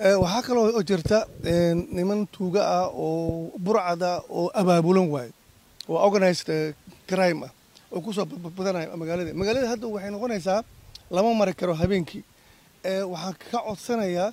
waxaa kaloo oo jirta niman tuuga ah oo burcada oo abaabulan waaye oo organized crime ah oo kusoo badbadanaya magaalada magaalada hadda waxay noqonaysaa lama mari karo habeenkii waxaan ka codsanayaa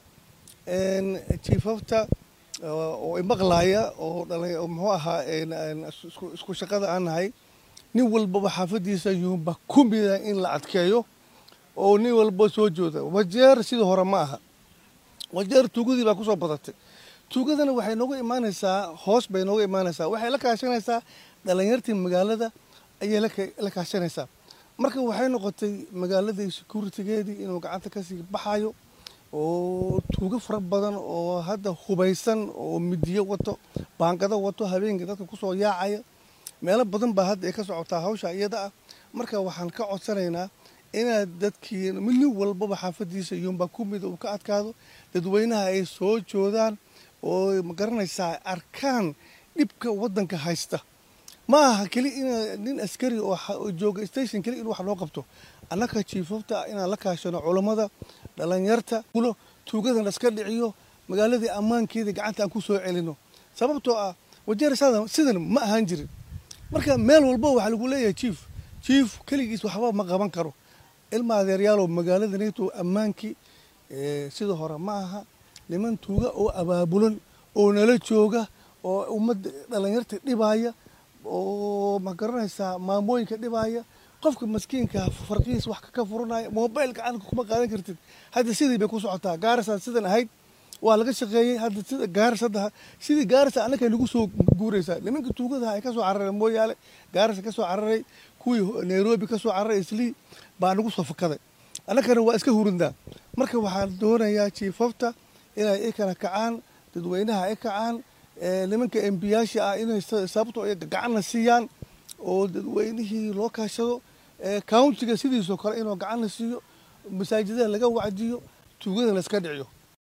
jiifafta oo imaqlaaya oo dhala muxuu ahaa isku shaqada aan nahay nin walbaba xaafadiisa yuumba ku mida in la adkeeyo oo nin walba soo jooda wajeer sidii hore ma aha wajeer tuugadii baa kusoo badatay tuugadana waxay nooga imaanaysaa hoos bay nooga imaanaysaa waxay la kaashanaysaa dhalinyartii magaalada ayay la kaashanaysaa marka waxay noqotay magaaladii securitigeedii inuu gacanta kasii baxayo oo tuugo fara badan oo hadda hubaysan oo midiyo wato baangado wato habeenkii dadka kusoo yaacaya meelo badan baa hadda ay ka socotaa hawsha iyada ah marka waxaan ka codsanaynaa inaad dadkii nin walbaba xaafadiisa iyuunbaa ku mid uu ka adkaado dadweynaha ay soo joodaan oo magaranaysaa arkaan dhibka waddanka haysta ma aha keli in nin askari oo jooga station keli in wax loo qabto annaka jiifafta inaan la kaashano culammada dhalinyarta ulo tuugadan laska dhiciyo magaaladii ammaankeedii gacanta aan ku soo celino sababtoo ah wajeer sidan ma ahaan jirin marka meel walba waxaa lagu leeyahay jiif jiif keligiis waxba ma qaban karo ilma adeeryaalow magaalada neto ammaankii sida hore ma aha niman tuuga oo abaabulan oo nala jooga oo ummadda dhalinyarta dhibaaya oo ma garanaysaa maamooyinka dhibaaya qofka maskiinka farqihiis wax ka furanaya mobail gacanka kuma qaadan kartid hadda sidii bay ku socotaa gaarasa sidan ahayd waa laga shaqeeyey hadda sida gaaris hadda sidii gaarisa annaka nagu soo guuraysaa nimanka tuugadaha ay kasoo carareen mooyaale gaarisa kasoo cararay kuwii nairobi kasoo cararay islii baa nagu soo fakaday annakana waa iska hurindaa marka waxaan doonayaa jiifafta inay ikana kacaan dadweynaha ay kacaan nimanka embiyaasha ah inay sababto gacanna siiyaan oo dadweynihii loo kaashado countiga sidiisoo kale inuu gacanna siiyo masaajidada laga wacdiyo tuugada la iska dhiciyo